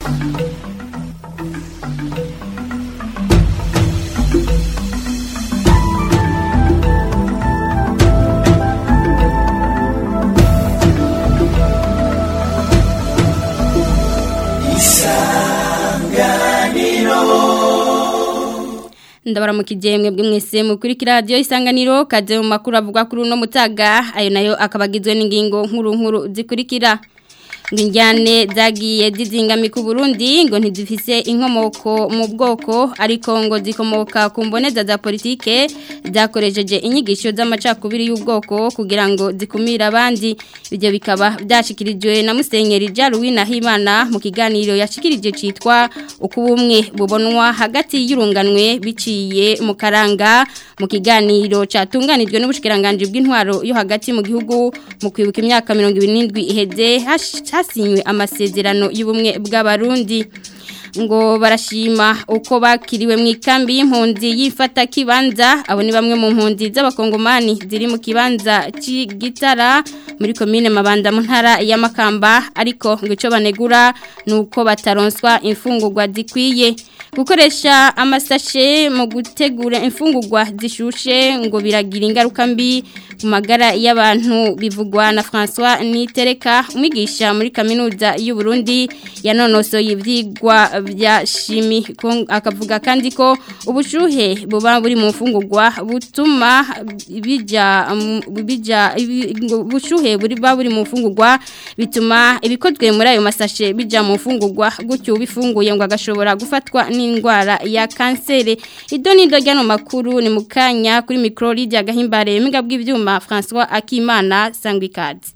ndabara mu kijemwe bw'imwese mukurikira radio isanganiro kaze mu makuru avuga kuri uno mutaga ayo nayo akabagizwe n'ingingo nkuru nkuru zikurikira Nginjane zagiye zizingami ku Burundi ngo ntizifise inkomoko mu bwoko ariko ngo zikomoka ku mboneza za politike zakoresheje inyigisho z'amacakubiri y'ubwoko kugira ngo zikumire abandi ibyo bikaba byashikirijwe na Musenyeri Jaruwina Himana mu kiganiro yashikirije citwa ukubumwe bubonwa hagati y'urunganwe biciye mu karanga mu kiganiro catunganijwe n'ubushikiranganje bw'intwaro yo hagati mu gihugu mu kwibuka imyaka 27 iheze hasinywe amasezerano y'ubumwe bw'abarundi ngo barashima uko bakiriwe mu ikambi y'impunzi yifata kibanza abo ni bamwe mu mpunzi z'abakongomani ziri mu kibanza cy'igitara muri komine mabanda mu ntara y'amakamba ariko ngo icyo banegura ni uko bataronswa imfungurwa zikwiye gukoresha amasashe mu gutegura imfungurwa zishushe ngo biragira ingaruka mbi ku magara y'abantu bivugwa na François Nitereka umwigisha muri kaminuza y'u Burundi yanonosoye ivyigwa bya shimi akavuga kandi ko ubushuhe buba buri mu mfungurwa butuma bija bija ubushuhe buri ba buri mu mfungurwa bituma ibikozwe muri ayo masashe bija mu mfungurwa gutyo bifunguye ngo agashobora gufatwa n'indwara ya kansere idoni ndojya no makuru ni mukanya kuri micro Lydia Gahimbare miga bw'ivyuma François Akimana Sangwikazi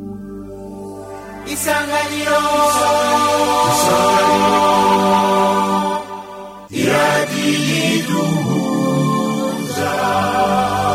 Isanganiro Isanganiro Iradiduza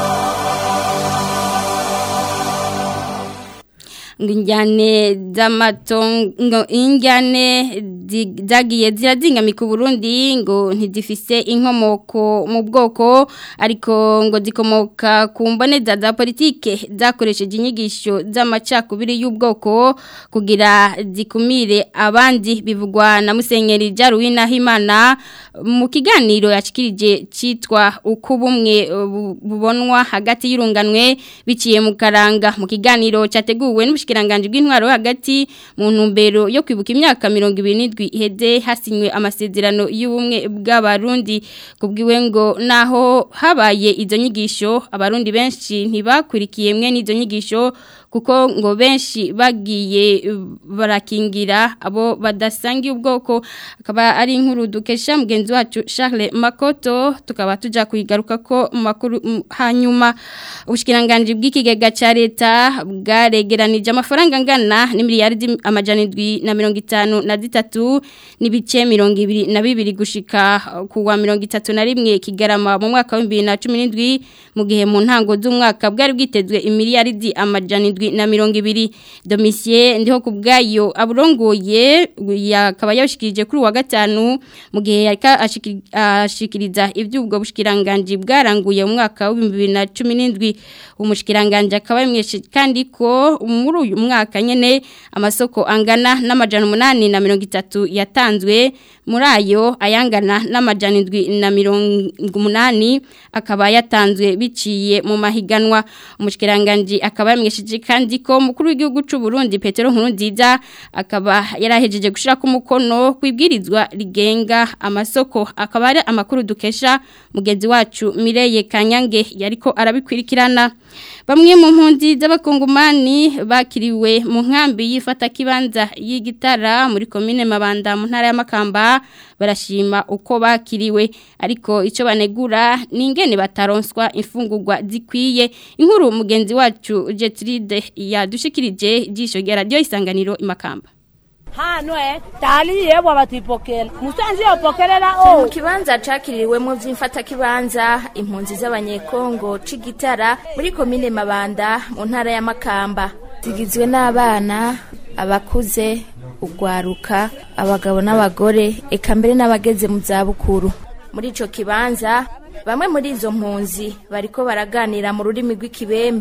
Nginjane z'amatongo injyane zagiye zirazingamika Burundi ngo ntizifise inkomoko mu bwoko ariko ngo zikomoka ku mboneza za politike zakoresheje inyigisho z'amacakubiri y'ubwoko kugira zikumire abandi bivugwa na Musenyeri Jaruwina Himana mu kiganiro yashikirije citwa uko bumwe bubonwa hagati y'urunganwe biciye mu karanga mu kiganiro cyateguwe n'ubushikiranganje bw'intwaro hagati mu ntumbero yo kwibuka imyaka 27 iheze hasinywe amasezerano y'ubumwe bw'abarundi kubwiwe ngo naho habaye izo nyigisho abarundi benshi ntibakurikiye mwe n'izo nyigisho kuko ngo benshi bagiye barakingira abo badasangiye ubwoko akaba ari inkuru dukesha mugenzi wacu Charles Makoto tukaba tuja kuyigaruka ko makuru hanyuma ubushikiranganje bw'ikigega ca leta bwaregeranije amafaranga ngana ni miliyaridi amajana indwi na mirongo itanu na zitatu n'ibice mirongo ibiri na bibiri gushika kuwa mirongo itatu na rimwe kigarama mu mwaka wa bibiri na cumi n'indwi mu gihe mu ntango z'umwaka bwari bwitezwe imiliyaridi amajana indwi na mirongo ibiri domisiye ndiho ku bwayo aburongoye yakaba yabishikirije kuri wa gatanu mu gihe yarika ashikiriza iby'ubwo bushikiranganje bwaranguye mu mwaka wa bibiri na cumi n'indwi umushikiranganje akaba yamweshe kandi ko muri uyu mwaka nyene amasoko angana n'amajana umunani na mirongo itatu yatanzwe muri ayo ayangana n'amajana indwi na mirongo umunani akaba yatanzwe biciye mu mahiganwa umushikiranganje akaba yamwesheje kandi ko mukuru w'igihugu cy'u Burundi Petero Nkurunziza akaba yarahejeje gushira ku mukono kwibwirizwa rigenga amasoko akaba ari amakuru dukesha mugenzi wacu Mireye Kanyange yariko arabikwirikirana bamwe mu mpunzi z'abakongomani bakiriwe mu nkambi yifata kibanza y'igitara muri komine Mabanda mu ntara y'Amakamba barashima uko bakiriwe ariko icyo banegura ni ingene bataronswa imfungurwa zikwiye inkuru mugenzi wacu Jetride yadushikirije ijisho rya radio isanganiro imakamba hano eh tali yebo batipokela musanzi yopokelela mu o kibanza cakiriwemo vy'imfata kibanza impunzi z'abanyekongo c'igitara muri komine Mabanda mu ntara ya Makamba zigizwe n'abana abakuze ugwaruka abagabo n'abagore eka mbere n'abageze mu zabukuru muri ico kibanza bamwe muri izo mpunzi bariko baraganira mu rurimi rw'ikibembe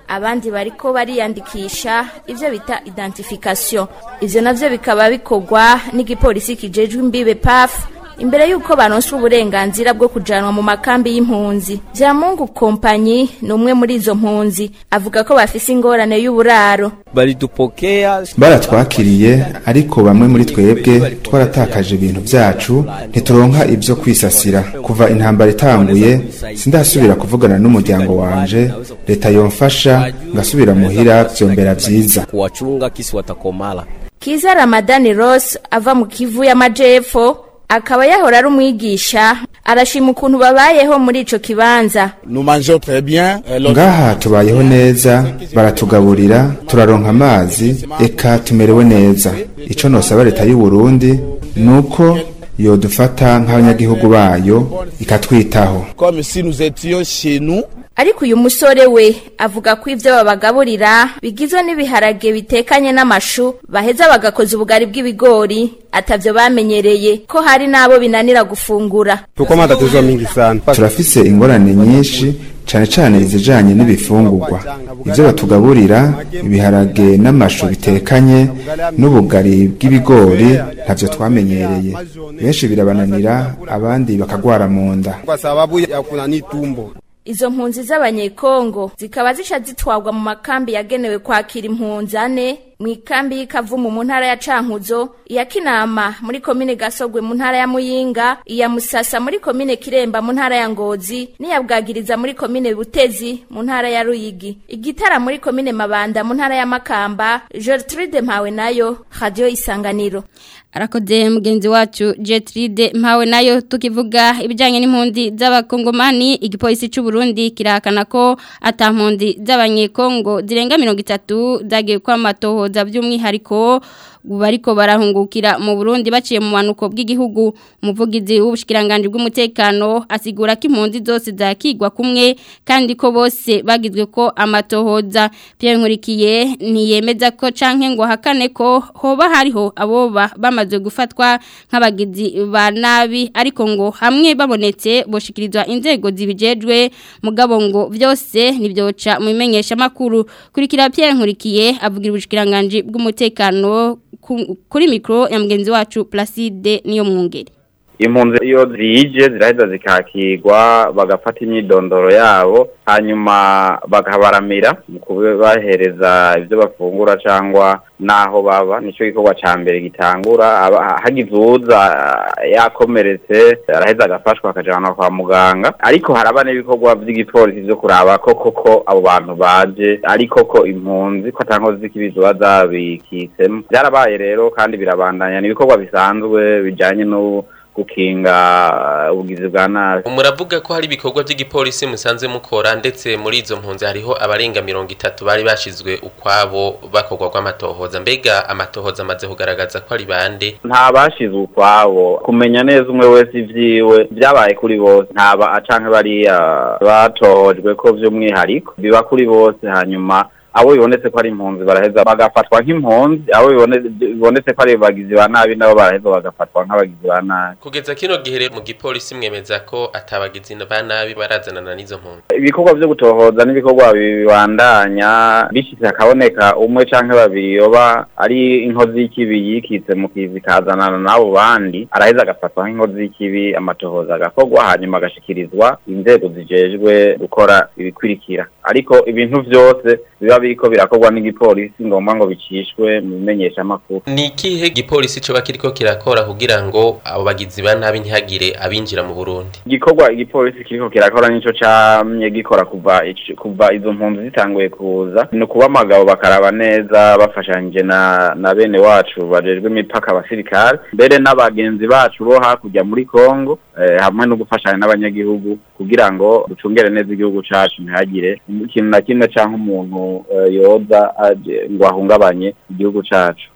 abandi bariko bariyandikisha ivyo bita identification ivyo navyo bikaba bikorwa n'igipolisi kijejwe imbibe PAF imbere yuko baronswa uburenganzira bwo kujanwa mu makambi y'impunzi Vyamungu kompanyi ni umwe muri izo mpunzi avuga ko bafise ingorane y'uburaro baridupokea baratwakiriye ariko bamwe muri twebwe twaratakaje ibintu byacu ntituronka ibyo kwisasira kuva intambara itanguye sindasubira kuvugana n'umuryango wanje leta yomfasha ngasubira muhira vyombera vyiza kuwachunga kisi watakomala Kiza Ramadani Ross ava mu Kivu y'Amajepfo akaba yahora ari umwigisha arashima ukuntu babayeho muri ico kibanza Nous mangeons très bien. euh, l'autre- ngaha tubayeho neza baratugaburira turaronka amazi eka tumerewe neza ico nosaba leta y'u Burundi nuko yodufata nk'abanyagihugu bayo ikatwitaho Comme si nous étions chez nous. ariko uyu musore we avuga ko ivyo babagaburira bigizwe n'ibiharage bitekanye n'amashu baheza bagakoza ubugari bw'ibigori atavyo bamenyereye ko hari n'abo binanira gufungura tuko matatizo mingi sana turafise ingorane nyinshi cane cane izijanye n'ibifungurwa ivyo batugaburira ibiharage n'amashu bitekanye n'ubugari bw'ibigori ntavyo twamenyereye benshi birabananira abandi bakagwara mu nda kwa sababu ya kunani tumbo izo mpunzi z'abanyekongo zikaba zica zitwarwa mu makambi yagenewe kwakira impunzi ane mu ikambi y'ikavumu mu ntara ya cankuzo iya kinama muri komine gasogwe mu ntara ya muyinga iya musasa muri komine kiremba mu ntara ya ngozi n'iya bwagiriza muri komine butezi mu ntara ya ruyigi igitara muri komine mabanda mu ntara ya makamba gertrude mpawe nayo radio isanganiro arakoze mugenzi wacu Jetride mpawe nayo tukivuga ibijanye n'impundi z'abakongomani igipolisi cy'u Burundi kirahakana ko atampundi z'abanyekongo zirenga 30 zagiye kwa matohoza by'umwihariko bariko barahungukira mu Burundi baciye mu manuko bw'igihugu umuvugizi w'ubushikiranganje bw'umutekano asigura ko impunzi zose zakigwa kumwe kandi ko bose bagizwe ko amatohoza Pierre Nkurikiye ntiyemeza ko canke ngo hakane ko hoba hariho aboba bamaze gufatwa nk'abagizi ba nabi ariko ngo hamwe babonetse boshikirizwa inzego zibijejwe mugabo ngo byose nibyoca mu imenyesha makuru kurikira Pierre Nkurikiye avugira ubushikiranganje bw'umutekano ku- kuri mikro ya mugenzi wacu Placide niyo mwungeri impunzi iyo zije ziraheza zikakirwa bagafata imyidondoro yabo hanyuma bakabaramira mu kubahereza ibyo bafungura cyangwa n'aho baba nicyo gikorwa cya mbere gitangura aba- hagize uwuza ah, yakomeretse araheza agafashwa akajyanwa kwa muganga ariko haraba n'ibikorwa by'igipolisi byo kuraba ko koko abo bantu baje ariko ko impunzi ko atankozi z'ikibizo bazabikitsemo byarabaye rero kandi birabandanya ni ibikorwa bisanzwe bijyanye no gukinga uh, ubugizi bwa nabi muravuga ko hari ibikorwa by'igipolisi musanze mukora ndetse muri izo mpunzi hariho abarenga mirongo itatu bari bashizwe ukwabo bakorwa rw'amatohoza mbega amatohoza amaze kugaragaza ko ari bande nta bashizwe ukwabo kumenya neza umwe wese ivyiwe byabaye kuri bose ntaba canke bariya batohojwe ko vy'umwihariko biba kuri bose hanyuma abo bibonetse ko ari impunzi baraheza bagafatwa nk'impunzi abo bibone- bibonetse ko ari bagizi ba nabi nabo baraheza bagafatwa nk'abagizi ba nabi kugeza kino gihe rero mu gipolisi mwemeza ko atabagizi ba nabi barazanana n'izo mpunzi ibikorwa vyo gutohoza n'ibikorwa bibandanya bishitse hakaboneka umwe canke babiri yoba ari inkozi y'ikibi yikitse mu kizi kazanana n'abo bandi araheza agafatwa nk'inkozi y'ikibi amatohoza agakorwa hanyuma agashikirizwa inzego zijejwe gukora ibikurikira ariko ibintu vyose biba biriko birakorwa n'igipolisi ngombwa ngo bicishwe mu bimenyeshamakuru ni ikihe gipolisi coba kiriko kirakora kugira ngo abo bagizi ba nabi ntihagire abinjira mu burundi igikorwa igipolisi kiriko kirakora nico camye gikora kuva ic- kuva izo mpunzi zitanguye kuza ni ukuba amagabo bakaraba neza bafashanyije na na bene wacu bajejwe imipaka abasirikare mbere n'abagenzi bacu bo hakurya muri Kongo eh, hamwe no gufashanya n'abanyagihugu kugira ngo ducungere neza igihugu cacu ntihagire ikintu na kimwe canke umuntu eh, yoza aje ngo ahungabanye igihugu cacu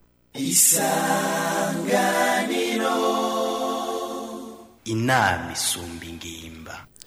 inama isumba ingimba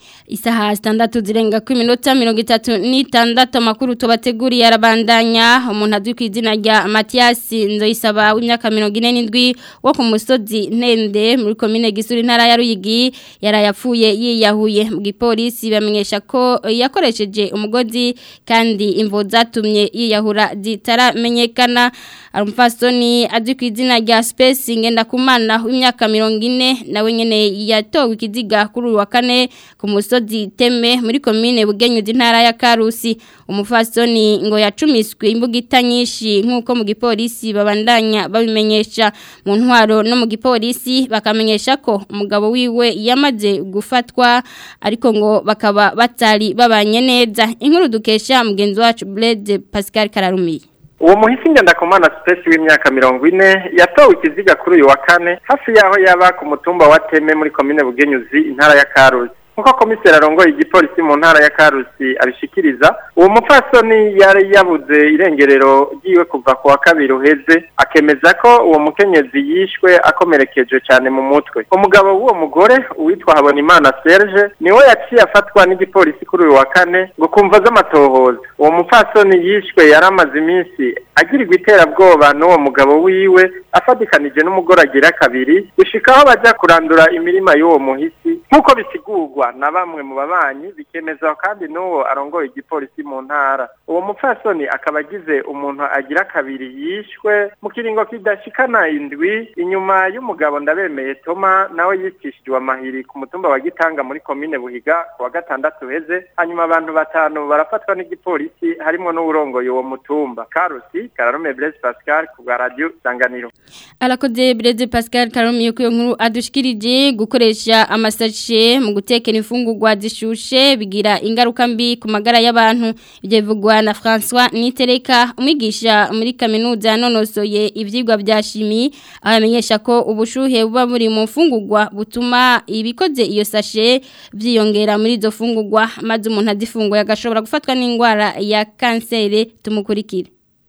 Isaha standatu zirenga ku minota mirongo itatu n'itandatu amakuru tubateguriye arabandanya umuntu azwi ku izina rya Mathias Nzoyisaba w'imyaka mirongo ine n'indwi wo ku musozi Ntende muri komine Gisuri ntara ya Ruyigi yarayapfuye yiyahuye mu gipolisi bamenyesha ko yakoresheje umugozi kandi imvo zatumye yiyahura zitaramenyekana Arumfasoni azwi ku izina rya Space Ngendakumana w'imyaka mirongo ine nawe nyene yatowe ikiziga kuri uyu wa kane ku musozi teme muri komine bugenyuzi ntara ya Karusi umufasoni ngo yacumiswe imbugita nyinshi nkuko mu gipolisi babandanya babimenyesha mu ntwaro no mu gipolisi bakamenyesha ko umugabo wiwe yamaze gufatwa ariko ngo bakaba batari babanye neza inkuru dukesha mugenzi wacu Blaise Pascal Kararumiye uwo muhisi ngendakumana sipesi w'imyaka mirongo ine yatowe ikiziga kuri uyu wa kane hafi y'aho yaba ku mutumba wa teme muri komine bugenyuzi intara ya karusi nkuko komiseri arongoye igipolisi mu ntara ya karusi abishikiriza uwo mupfasoni yari yabuze irengerero ry'iwe kuva ku wa kabiri uheze akemeza ko uwo mukenyezi yishwe akomerekeje cyane mu mutwe umugabo w'uwo mugore uwitwa habonimana serge niwe yaciye afatwa n'igipolisi kuri uyu wa kane ngo kumva z'amatohoza uwo mupfasoni yishwe yari amaze iminsi agirirwa iterabwoba n'uwo mugabo wiwe afatikanije n'umugore agira kabiri gushika aho bajya kurandura imirima y'uwo muhisi nk'uko bisigurwa na bamwe mu babanyi bikemezwa kandi n'uwo arongoye igipolisi mu ntara uwo mupfasoni akaba agize umuntu agira kabiri yishwe mu kiringo kidashikana indwi inyuma y'umugabo ndabemeye toma nawe yicishijwe amahiri ku mutumba wa gitanga muri komine buhiga ku wa gatandatu heze hanyuma abantu batanu barafatwa n'igipolisi harimo n'uwurongoye uwo mutumba karusi kararume blaise pascal ku bwa radiyo sanganiro Alakoze Blaise Pascal Karumiye ku nkuru adushikirije gukoresha amasashe mu gutekera imfungurwa zishushe bigira ingaruka mbi ku magara y'abantu ibyo bivugwa na François Nitereka umwigisha muri kaminuza nonosoye ivyigwa bya shimi aho yamenyesha ko ubushuhe buba muri mu mfungurwa butuma ibikoze iyo sashe vyiyongera muri izo fungurwa maze umuntu azifunguye agashobora gufatwa n'indwara ya kansere tumukurikire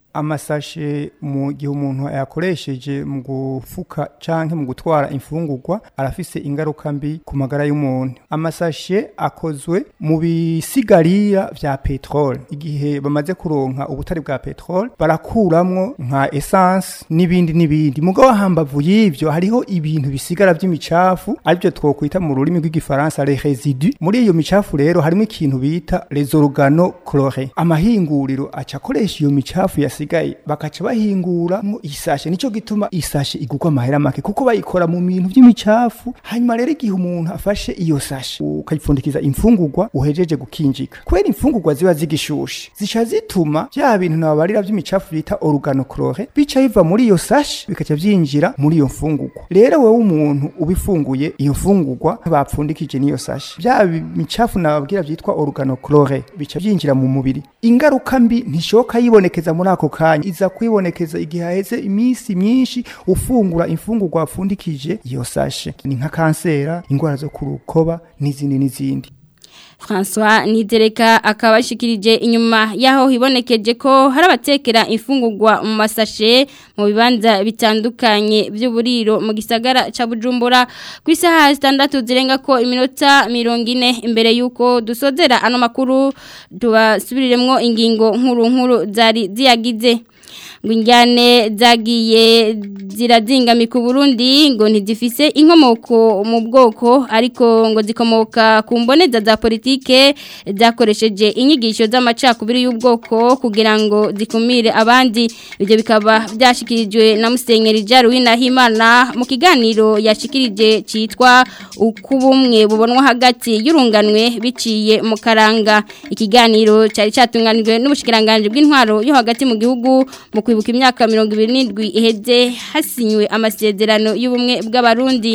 amasashe mu gihe umuntu yakoresheje mu gufuka canke mu gutwara imfungurwa arafise ingaruka mbi ku magara y'umuntu amasashe akozwe mu bisigarira vya petrole igihe bamaze kuronka ubutari bwa petrole barakuramwo nka essence n'ibindi n'ibindi mugabo hambavu y'ivyo hariho ibintu bisigara vy'imicafu arivyo twokwita mu rurimi rw'igifaransa les résidus muri iyo micafu rero harimo ikintu bita les organochlorés amahinguriro aca akoresha iyo micafu ya basigaye bakaca bahingura mu isashe nico gituma isashe igurwa amahera make kuko bayikora mu bintu by'imicafu hanyuma rero igihe umuntu afashe iyo sashe ukayipfundikiza imfungurwa uhejeje gukinjika kubera imfungurwa ziba zigishushe zica zituma bya bintu nababarira by'imicafu bita organochlore bica biva muri iyo sashe bikaca byinjira muri iyo mfungurwa rero wowe umuntu ubifunguye iyo mfungurwa bapfundikije n'iyo sashe bya micafu nababwira byitwa organochlore bica byinjira mu mubiri ingaruka mbi ntishoka yibonekeza muri ako kanya iza kwibonekeza igihe haheze iminsi myinshi ufungura imfungurwa wapfundikije iyo sashe ni nka kansera indwara zo ku rukoba n'izindi n'izindi François Nidereka akabashikirije inyuma yaho hibonekeje ko hari abatekera imfungurwa mu masashe mu bibanza bitandukanye by'uburiro mu gisagara ca Bujumbura ku isaha 6 zirenga ko iminota 40 imbere yuko dusozera ano makuru tubasubiriremwo ingingo nkuru nkuru zari ziyagize ngo injyane zagiye zirazingamika Burundi ngo ntizifise inkomoko mu bwoko ariko ngo zikomoka ku mboneza za politike zakoresheje inyigisho z'amacakubiri y'ubwoko kugira ngo zikumire abandi ibyo bikaba byashikirijwe na Musenyeri Jaruwina Himana mu kiganiro yashikirije cyitwa ukubumwe bubonwa hagati y'urunganwe biciye mu karanga ikiganiro cyari cyatunganijwe n'ubushikiranganje bw'intwaro yo hagati mu gihugu mu kwibuka imyaka mirongo ibiri n'indwi iheze hasinywe amasezerano y'ubumwe bw'abarundi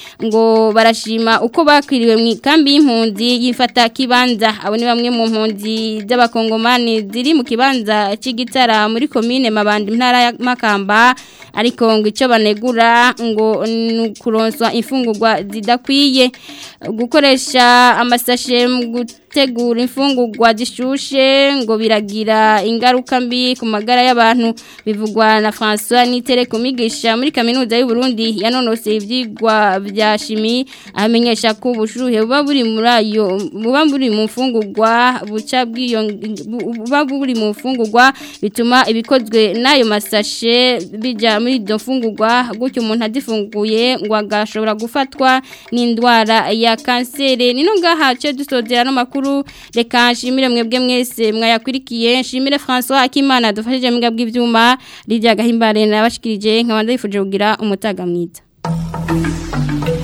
ngo barashima uko bakwiriwe mu ikambi y'impunzi yifata kibanza abo ni bamwe mu mpunzi z'abakongomani ziri mu kibanza cy'igitara muri komine mabandi ntara ya makamba ariko ngo icyo banegura ngo ni ukuronswa imfungurwa zidakwiye gukoresha amasashe mu gutegura imfungurwa zishushe ngo biragira ingaruka mbi ku magara y'abantu bivugwa na François Nitere kumigisha muri kaminuza y'u Burundi yanonose ivyigwa vya shimi amenyesha ko ubushuhe buba buri muri ayo buba buri mu mfungurwa buca bwiyo buba buri mu mfungurwa bituma ibikozwe n'ayo masashe bija muri izo mfungurwa gutyo umuntu adifunguye ngo agashobora gufatwa n'indwara ya kanseri nino ngaha cyo dusozera no makuru reka nshimire mwebwe mwese mwayakwirikiye nshimire François Akimana dufashije mbwa bw'ivyuma Lydia Gahimbare nabashikirije nkabanda yifuje kugira umutaga mwiza